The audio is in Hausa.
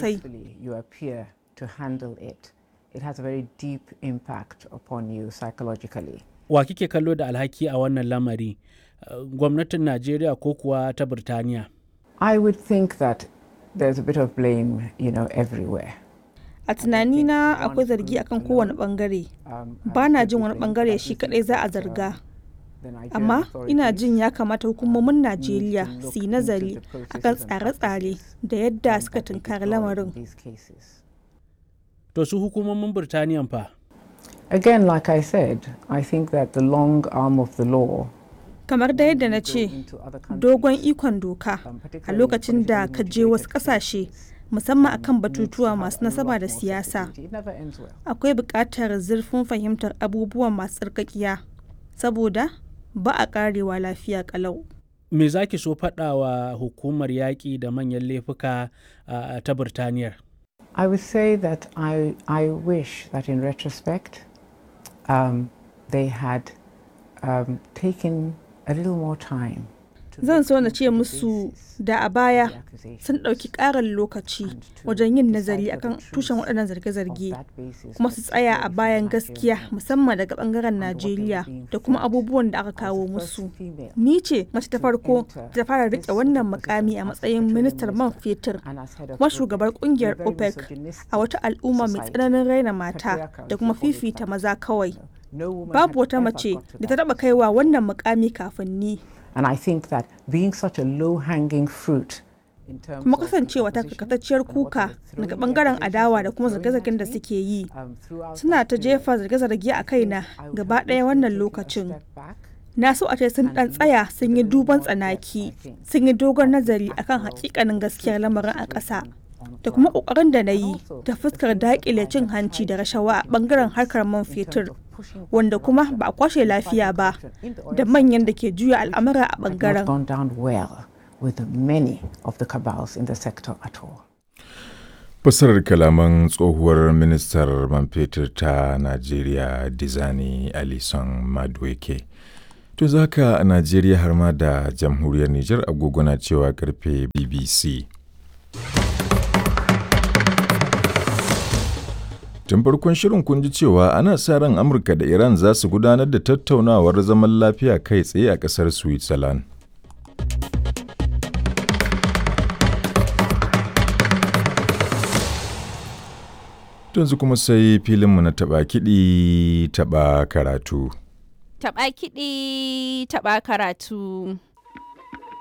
sosai. successfully you appear to handle it, it has a very deep impact upon you psychologically. wa kike kallo da alhaki a wannan lamari Uh, gwamnatin najeriya ko kuwa ta birtaniya I would think that there's a bit of blame, you know, everywhere. A tunanina akwai zargi akan kowane bangare. Um, Ba na jin wani bangare shi kadai za a zarga. Amma ina jin ya kamata hukumomin Najeriya su yi nazari akan tsare-tsare da yadda suka tunkari lamarin. to su hukumomin birtaniyan fa Again, like I said, I think that the long arm of the law Kamar da yadda na ce, dogon ikon doka a lokacin da ka je wasu ƙasashe musamman akan batutuwa masu nasaba da siyasa. Akwai buƙatar zurfin fahimtar abubuwan masu tsarkakiya saboda ba a ƙarewa lafiya ƙalau. me za ki so faɗa wa hukumar yaƙi da manyan laifuka uh, ta birtaniyar I would say that I, I wish that in retrospect um, they had um, taken a little more time. to Zan look so na into ce the musu basis da a of baya the accusations sun ɗauki ƙarin lokaci and to wajen yin decide nazari for the akan truth tushen waɗannan of zarge-zarge that basis kuma that su tsaya a very bayan few gaskiya Nigerians musamman daga ɓangaren and what they were Najeriya being da kuma fed abubuwan da aka as the kawo first musu. female Ni ce mace ta to farko enter ta fara this riƙe sort of wannan position mukami a as matsayin petroleum ministar man minister fetur and as head of kuma OPEC shugabar in a ƙungiyar very OPEC misogynistic a wata al'umma mai society. tsananin raina mata Patriarchal, da if kuma you call it fifita that. maza kawai. No woman Babu had wata ever mace got to da ta that taɓa kaiwa wannan mukami kafin ni. And I think that being such a low-hanging fruit in terms kuma of the kasancewa ta opposition karkatacciyar and what kuka they were daga throwing, the bangaren accusations adawa they da were kuma throwing zarge-zargen at da me, suke yi um, throughout suna that ta period, jefa zarge-zarge a kaina I would gaba have ɗaya wished wannan they'd taken a lokacin step back na so a ce sun and ɗan looked tsaya with sun a yi little duban more depth, tsanaki I think, sun yi dogon at the nazari akan actual hakikanin gaskiyar truth of the lamarin a ƙasa situation on da kuma ground. ƙoƙarin da na And yi also ta the fuskar things that I daƙile cin had hanci da tried to rashawa a put in ɓangaren place harkar man in terms fetur of pushing back wanda kuma corruption ba a kwashe and lafiya fighting ba corruption in the da oil manyan da sector, ke juya which al'amura a had not ɓangaren gone down well with many of the cabals in the sector at all. Fassarar kalaman tsohuwar ministar man fetur ta Najeriya Dizani Alison Madueke. To zaka a Najeriya har ma da jamhuriyar Nijar agogo na cewa karfe BBC. Tun farkon shirin kun ji cewa ana sa ran Amurka da Iran za su gudanar da tattaunawar zaman lafiya kai tsaye a ƙasar Switzerland. Yanzu kuma sai filinmu na taɓa kiɗi taɓa karatu. Taɓa kiɗi, taɓa karatu.